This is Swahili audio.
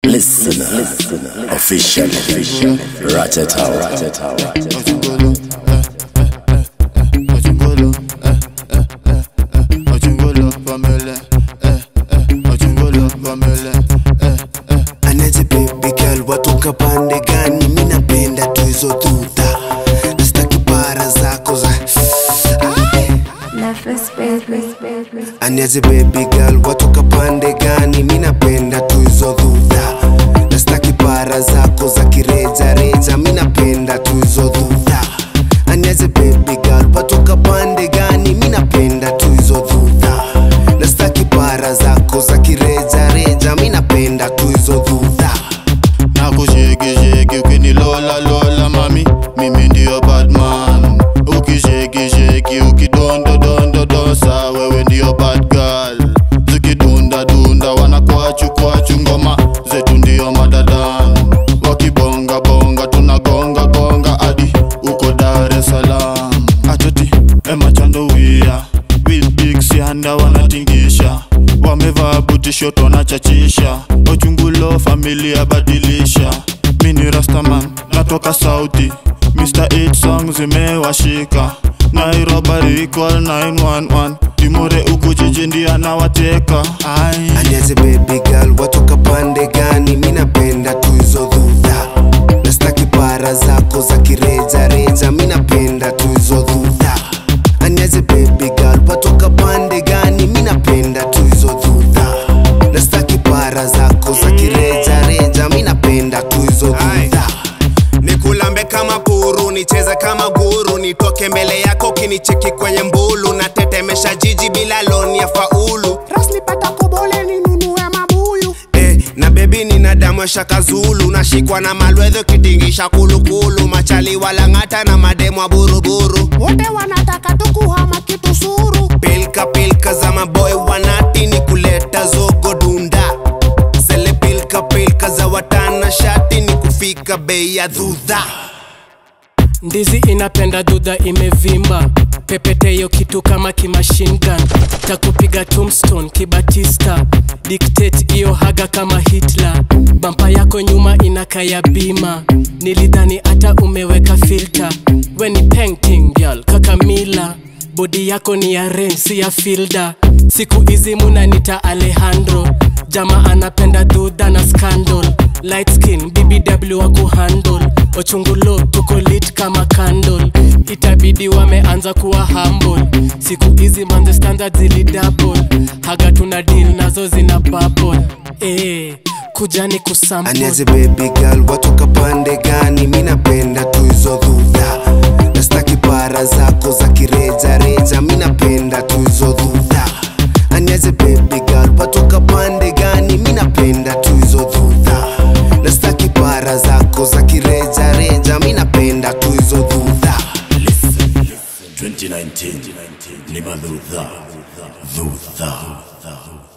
Listener, listener, official, official, Ratata, Ratata, Ratata. Anaje baby girl watoka pande gani? Mi napenda tu hizo tuta, nastaki para zako za Nefes baby, baby. Aniaje baby girl watoka pande gani? Mi napenda tu hizo dhudha, nastaki para zako za kireja reja. Mi napenda tu hizo dhudha. Aniaje baby girl watoka pande gani? Mi napenda tu hizo dhudha, nastaki para zako za kireja reja. Mi napenda tu hizo dhudha. nakushekisheki ukinilola lola mami mimi ndiyo badman ukishekisheki ukidondodondodosa wewe ndiyo bad girl zikidundadunda wanakwachu kwachu ngoma zetu ndiyo madadan wakibongabonga tunagonga gonga adi uko dar es salaam atoti emachandowia with big sianda wanatingisha wamevaa butishoto wanachachisha ochungulo familia badilisha mini rastaman natoka sauti mr 8 song zimewashika nairobari equal 911 timore uku jiji ndiye anawateka ai Aniaje baby girl watoka pande gani? Mi napenda tu hizo dhudha, nastaki para zako za kireja reja. Mi napenda tu hizo dhudha. Aniaje baby girl watoka pande gani? Mi napenda tu hizo dhudha, nastaki para zako za kireja reja. Mi napenda tu hizo dhudha. nikulambe kama puru nicheze kama guru nitoke mbele yako kinicheki kwenye mbulu na tetemesha jiji bila loni ya faulu rasnipata kobole ninunue mabuyu eh, na bebi nina damu ya shaka zulu nashikwa na malwedho kitingisha kulukulu machali walang'ata na mademu wa buruburu wote wanataka tukuhama kitu suru pilka pilka za maboy wanati ni kuleta zogo dunda zele pilka pilka za watana shati ni kufika bei ya dhudha ndizi inapenda dudha imevimba pepeteyo kitu kama kimachine gun takupiga tombstone kibatista dictate iyo haga kama hitler bampa yako nyuma inakaya bima nilidhani hata umeweka filter we ni painting girl kakamila bodi yako ni ya ren si ya filda siku hizi munanita alejandro jama anapenda dhudha na scandal light skin bbw wa kuhandle ochungulo tuko lit kama candle itabidi wameanza kuwa humble siku hizi manze standard zili double haga tuna deal nazo zina bubble eh kujani kusample Aniaje baby girl watoka pande gani? Mi napenda tu hizo dhudha, nastaki para zako za kireja reja. Mi napenda tu hizo dhudha. Aniaje baby girl watoka pande gani? Mi napenda tu hizo dhudha, nastaki para zako za kireja reja. Mi napenda tu hizo dhudha. 2019, Nima Dhudha, Dhudha.